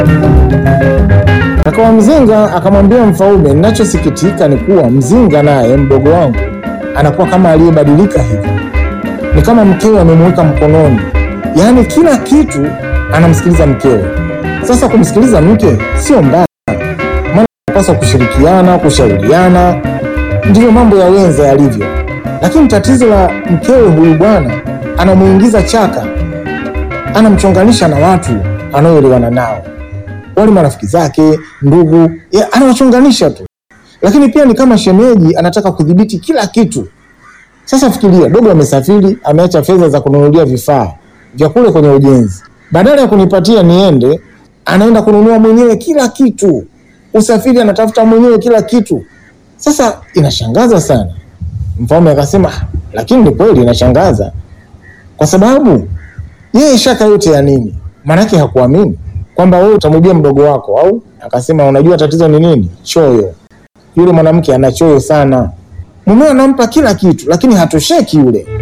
Akawa mzinga akamwambia mfalme, ninachosikitika ni kuwa mzinga naye mdogo wangu anakuwa kama aliyebadilika hivi, ni kama mkewe amemweka mkononi, yaani kila kitu anamsikiliza mkewe. Sasa kumsikiliza mke sio mbaya, maana anapaswa kushirikiana, kushauriana, ndiyo mambo ya wenza yalivyo. Lakini tatizo la mkewe huyu bwana, anamuingiza chaka, anamchonganisha na watu anaoelewana nao wale marafiki zake, ndugu, ya, anawachunganisha tu. Lakini pia ni kama shemeji anataka kudhibiti kila kitu. Sasa fikiria, dogo amesafiri, ameacha fedha za kununulia vifaa vya kule kwenye ujenzi, badala ya kunipatia niende, anaenda kununua mwenyewe kila kitu. Usafiri anatafuta mwenyewe kila kitu. Sasa inashangaza sana. Mfalme akasema, "Ah, lakini ni kweli inashangaza, kwa sababu yeye shaka yote ya nini? Maanake hakuamini kwamba wewe utamwibia mdogo wako au? Akasema unajua tatizo ni nini? Choyo. Yule mwanamke ana choyo sana, mumewe anampa kila kitu, lakini hatosheki yule.